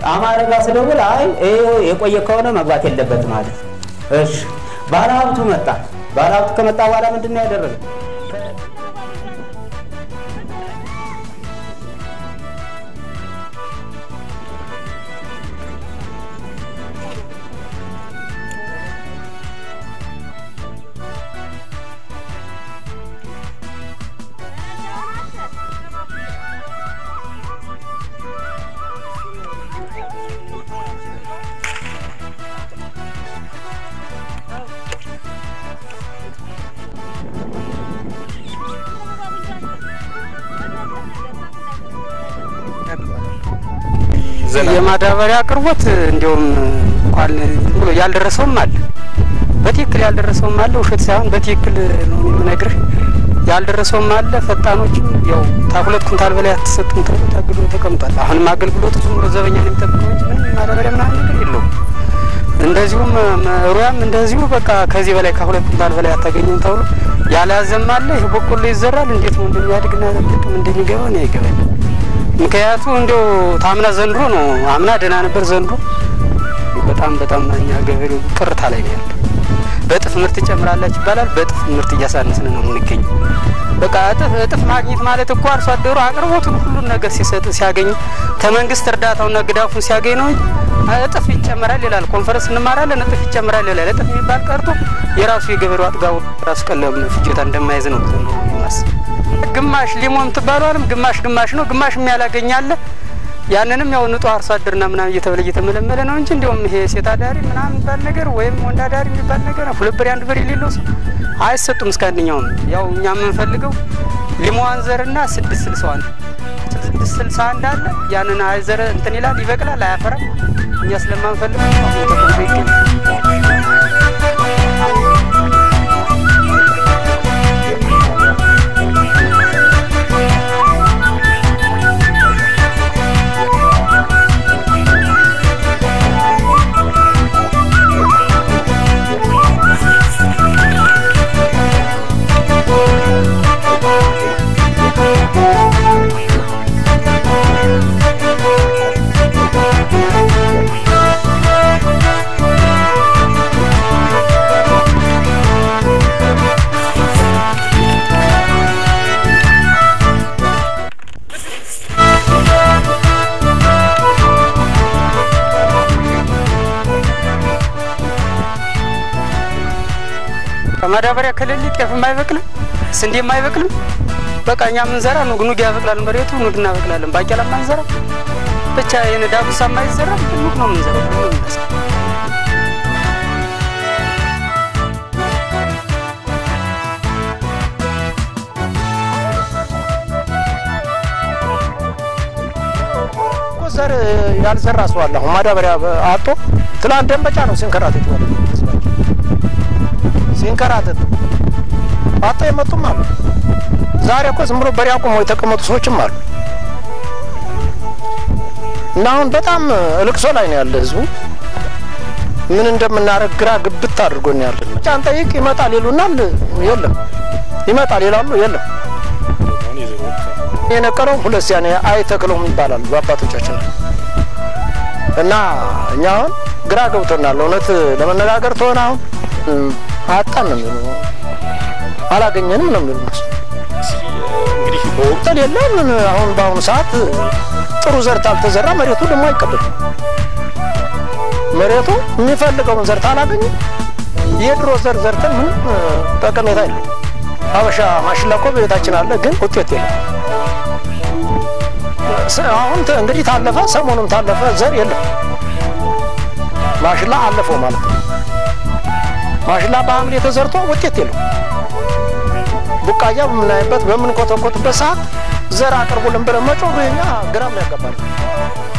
አማረ ጋር ስደውል አይ ይሄ የቆየ ከሆነ መግባት የለበትም ማለት እሺ ባለሀብቱ መጣ። ባለሀብቱ ከመጣ በኋላ ምንድን ነው ያደረገው? የማዳበሪያ አቅርቦት እንዲሁም እንኳን ብሎ ያልደረሰውም አለ፣ በትክክል ያልደረሰውም አለ። ውሸት ሳይሆን በትክክል ነው የምነግርህ። ያልደረሰውም አለ። ፈጣኖችም ያው ከሁለት ኩንታል በላይ አትሰጡም ተብሎ ታግዶ ተቀምጧል። አሁንም አገልግሎቱ ዝም ብሎ ዘበኛ ነው የሚጠብቀው እንጂ ምንም ማዳበሪያ ምናምን ነገር የለውም። እንደዚሁም ሩያም እንደዚሁ በቃ ከዚህ በላይ ከሁለት ኩንታል በላይ አታገኙም ተብሎ ያልያዘም አለ። ይህ በቆሎ ይዘራል። እንዴት ነው እንደሚያድግና ጥቅም እንደሚገባ ነው አይገባኝ። ምክንያቱ እንዲያው ታምና ዘንድሮ ነው። አምና ደህና ነበር። ዘንድሮ በጣም በጣም እኛ ገበሬው ቅርታ ላይ ነው ያለው። በእጥፍ ምርት ይጨምራላችሁ ይባላል። በእጥፍ ምርት እያሳነስን ነው የምንገኘው። በቃ እጥፍ እጥፍ ማግኘት ማለት እኮ አርሶ አደሩ አቅርቦቱን ሁሉን ነገር ሲሰጥ ሲያገኝ ከመንግስት እርዳታውና ግዳፉን ሲያገኝ ነው እንጂ እጥፍ ይጨመራል ይላል። ኮንፈረንስ እንማራለን እጥፍ ይጨመራል ይላል። እጥፍ የሚባል ቀርቶ የራሱ የገበሬው አጥጋቡ ራሱ ቀለም ፍጆታ እንደማይዝ ነው ማስብ ግማሽ ሊሞን የምትባለዋንም ግማሽ ግማሽ ነው። ግማሽ የሚያላገኝ አለ። ያንንም ያው ንጹህ አርሶ አደርና ምናምን እየተበለ እየተመለመለ ነው እንጂ እንዲሁም ይሄ ሴት አዳሪ ምናምን የሚባል ነገር ወይም ወንድ አዳሪ የሚባል ነገር ሁለት ብር አንድ ብር የሌለው ሰው አይሰጡም። እስከ አንደኛውም ያው እኛ የምንፈልገው ሊሞዋን ዘርና ስድስት ስልሳዋ ስድስት ስልሳ አንድ አለ። ያንን አይዘረ እንትን ይላል ይበቅላል፣ አያፈራም። እኛ ስለማንፈልግ ተቀምጦ ይገኛል። ከማዳበሪያ ከሌለ ጤፍም አይበቅልም፣ ስንዴም አይበቅልም። በቃ እኛ የምንዘራ ኑግ ኑግ ያበቅላል መሬቱ ኑግ እናበቅላለን። ባቄላ ማንዘራ ብቻ ይህን ዳጉሳ ማይዘራ ኑግ ነው የምንዘራው። ዘር ያልዘራ ሰው አለ። አሁን ማዳበሪያ አጦ ትላንት ደንበጫ ነው ሲንከራተት ይዋል ሲንከራተት አጦ የመጡም አሉ። ዛሬ እኮ ዝም ብሎ በሬ አቁመው የተቀመጡ ሰዎችም አሉ። እና አሁን በጣም እልቅሶ ላይ ነው ያለ ህዝቡ። ምን እንደምናደርግ ግራ ግብት አድርጎን ያለ ጫን ጠይቅ ይመጣል ይሉናል፣ የለም ይመጣል ይላሉ፣ የለም የነቀለውም ሁለት ሲያኔ አይተክለውም ይባላል በአባቶቻችን እና እኛ አሁን ግራ ገብቶናል። እውነት ለመነጋገር ተሆነ አሁን አጣን ነው የሚሉ አላገኘንም ነው የሚሉ እንግዲህ በወቅቱ የለም። አሁን በአሁኑ ሰዓት ጥሩ ዘርት አልተዘራ መሬቱ ደግሞ አይቀበልም። መሬቱ የሚፈልገውን ዘርት አላገኘም። የድሮ ዘር ዘርተን ምንም ጠቀሜታ የለም። ሀበሻ ማሽላ እኮ ቤታችን አለ፣ ግን ውጤት የለም። አሁን እንግዲህ ታለፈ፣ ሰሞኑን ታለፈ፣ ዘር የለም። ማሽላ አለፈው ማለት ነው። ማሽላ በሐምሌ ተዘርቶ ውጤት የለም። ቡቃያ በምናይበት በምንኮተኮትበት ሰዓት ዘር አቅርቡልን ብለን መጮህ የኛ ግራም ያጋባል።